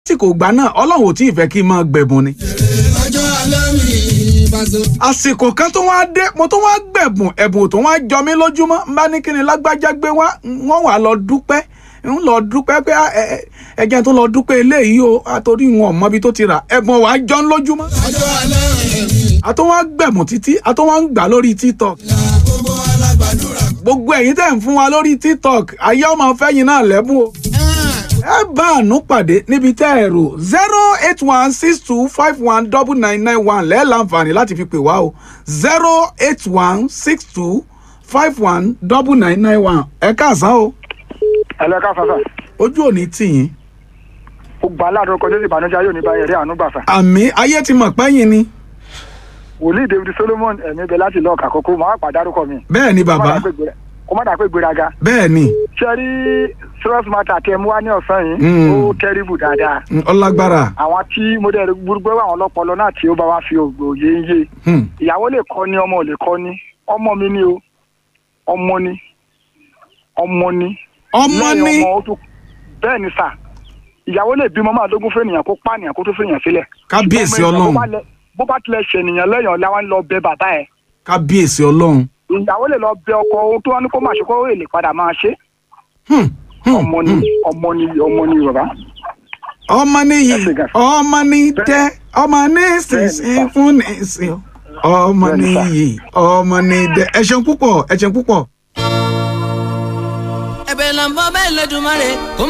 lásìkò ìgbà náà ọlọ́run ò tí ì fẹ́ kí n máa gbẹ̀bùn ni. ọjọ́ alẹ́ mi Paso. àsìkò kan tó wá dé mo tó wá gbẹ̀bùn ẹ̀bùn tó wá jọ mí lójúmọ́ n bá ní kí ni lágbájá gbé wá wọ́n wà lọ dúpẹ́ ń lọ dúpẹ́ pé ẹ- ẹ- ẹjẹ́ tó lọ dúpẹ́ eléyìí o àtòrí wọn ò mọbi tó ti rà ẹ̀bùn wàá jọ ń lójúmọ́. ọjọ́ alẹ́ mi àtọ́ wá gbẹ̀bùn títí àtọ́ wá ń gbà lórí tiktok la gbogbo alágbàdúrà. gbogbo ẹ̀yin tẹ̀ ń fún wa lórí tiktok ayé ọmọ fẹ́yìn náà lẹ́bùn o. ẹ bá àánú pàdé níbi tẹ́ ẹ rò zero eight one six two five one double nine nine one lẹ́ẹ̀ láǹfààní láti fi pè wá o zero eight one six two five one double nine nine one ẹ káàsán o ẹlẹ́ka fàfà ojú òní tìyín gbogbo aláàdúró kọjá sí ìbànújẹ́ ayé òní báyìí rí àánú gbàfà. àmì ayé ti mọ̀ pẹ́yìn ni wòlíì david solomon ẹ̀mí bẹ láti lọ́ọ̀kà kókó màá pàdárúkọ mi. bẹ́ẹ̀ ni bàbá kó má dà pé gbéraga. bẹ́ẹ̀ ni ṣe rí serious matter tẹ mú wá ní ọ̀sán yìí Mm. ó tẹ́rìbù dáadáa. mm, ọlágbára àwọn tí mo dẹ̀ gbúgbó àwọn ọlọ́pọlọ náà tí ó bá wá fi ògbòye ń yé hmm, ìyàwó lè kọ́ ni ọmọ ò lè kọ́ ni ọmọ mi ni o ọmọ ni ọmọ ni ọmọ lẹ́yìn ni ọmọ ó tún bẹ́ẹ̀ ni sà ìyàwó lè bímọ máa dógún fẹ́nìyàn kó pànìyàn kó tó fẹ́nìyàn sílẹ̀. kábíyèsí Ṣùgbọ́n ọmọ ènìyàn ọlọ́run bó bá lẹ- bó bá tilẹ̀ ṣènìyàn lẹ́yìn ọ̀la wọn lọ bẹ bàbá ẹ̀ kábíyèsí ọlọ́run ìyàwó lè lọ bẹ ọkọ ohun tó wá ní kó máa ṣe kó èlè padà máa ṣe hmm, hmm, ọmọ ni ọmọ ni ọmọ ni bàbá. ọmọ níyì Ẹ ṣe gan. ọmọ ní tẹ ọmọ ní sísìn fún nísìn ọmọ Bẹ́ẹ̀ni sà. níyì ọmọ ní dẹ ẹ ṣeun púpọ̀ ẹ ṣeun púpọ̀. ẹ̀bẹ̀ là ń bọ́ bẹ́ẹ̀ lẹ́dùnmáre kó